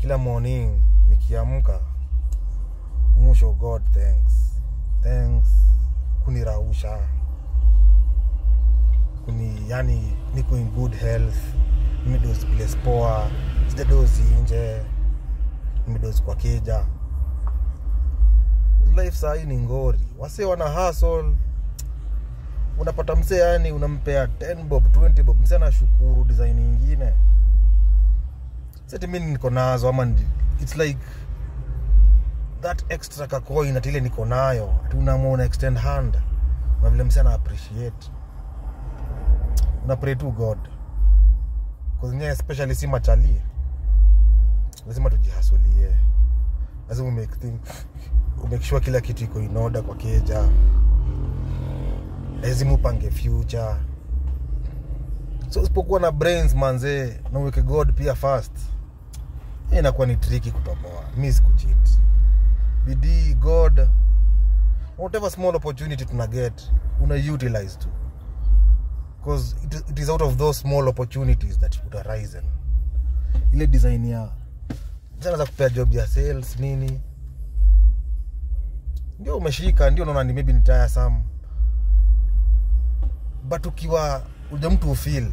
kila morning nikiamka musho god thanks thanks kunirausha kuni yani niko in good health nimedozi place poa sijadozi nje nimedozi kwa keja life sahii ni ngori wase wana hustle unapata msee yani unampea 10 bob 20 bob msee anashukuru design ingine sati mi niko nazo ama ndi- its like that extra kacoin ati ile niko nayo ati unaamua una extend hand na vile msee ana appreciate una pray to god kuzinyewe especially si machali lazima tujihasulie lazima umake thing umake sure kila kitu iko in order kwa keja lazima upange future so usipokuwa na brains manzee na uweke god pia fast hii inakuwa ni triki kutoboa mi sikuchit bidii god whatever small opportunity tuna get una utilize tu because it, it is out of those small opportunities that would arise ile design ya sana za kupea job ya sales nini ndio umeshika ndio unaona ni maybe ni tiresome but ukiwa uja mtu ufil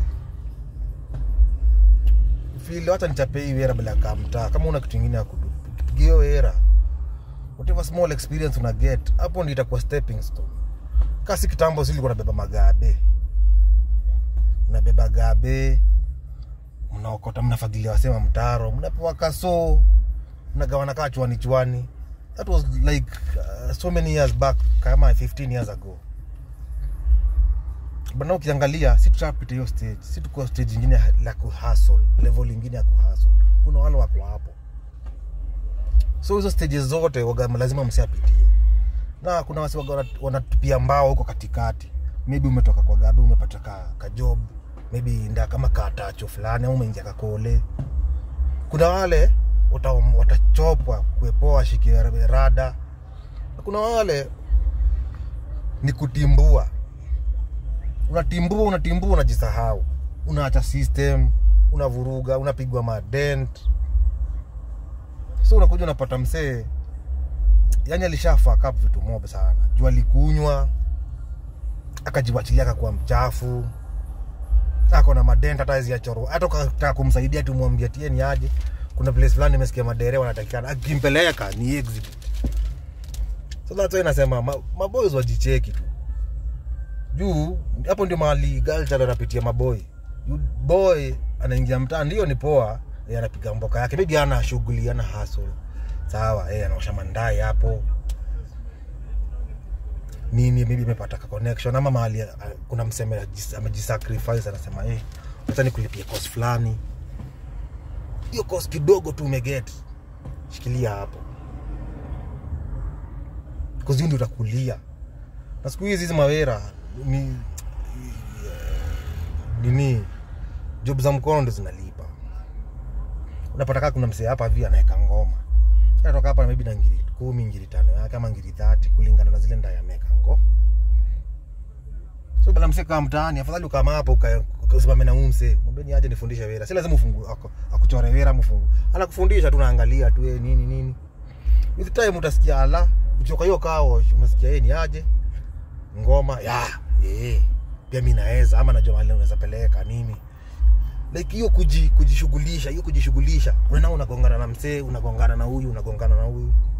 ufil hata nichape hii wera bila kamtaa kama una kitu ingine ya kudu ukipiga hiyo wera whatever small experience una get hapo ndio itakuwa stepping stone kasi kitambo silikuwa nabeba magabe unabeba gabe mnaokota mnafagilia wasema mtaro mnapewa kaso mnagawana kaa chwani chwani that was like uh, so many years back kama 15 years ago bana ukiangalia si tushapita hiyo stage si tuko stage ingine la kuhustle level ingine ya kuhustle kuna wale wako hapo so hizo stages zote waga lazima msiapitie na kuna wasi waga wana- wanatupia mbao huko katikati maybe umetoka kwa gabi umepata ka, ka job maybe nda kama katacho fulani au umeingia kakole kuna wale wata- watachopwa kuepoa washikie rada na kuna wale ni kutimbua unatimbua unatimbua unajisahau unaacha system unavuruga unapigwa madent so unakuja unapata msee yani alishafaka vitu mob sana juu alikunywa akajiwachilia akakuwa mchafu ako na madent hata hawezi achoro hata ukataka kumsaidia tumwambia tie ni aje kuna place fulani nimesikia madere wanatakikana akimpeleka ni exhibit so that's why nasema ma- maboys wajicheki tu juu hapo ndio mahali galchal anapitia maboy Yu- boy anaingia mtaa ndio ni poa yeye anapiga mboka yake maybe ana shughuli ana hustle sawa yeye anaosha mandai hapo nini maybe amepata ka connection ama mahali uh, kuna mseme ajis- amejisacrifice anasema eh acha nikulipie cost fulani hiyo cost kidogo tu umeget shikilia hapo kuzi ndio utakulia na siku hizi hizi mawera ni nini job za mkono ndo zinalipa unapata kaa kuna msee hapa hivi anaweka ngoma natoka hapa maybe na ngiri kumi ngiri tano yake ama ngiri thati kulingana na zile ndaya ameweka ngo so bala msee kaa mtaani afadhali ukama hapo uka- ukasimame na huyu msee mwambie ni aje nifundishe wera si lazima ufungu ako- akuchore wera mfungu anakufundisha tu naangalia tu eh, nini nini with time utasikia ala uchoka hiyo kao unasikia yeye ni aje ngoma ya eh pia mimi naweza ama najua mahali unaweza peleka nini like hiyo kuji, kujishughulisha hiyo kujishughulisha unaona unagongana na msee unagongana na huyu unagongana na huyu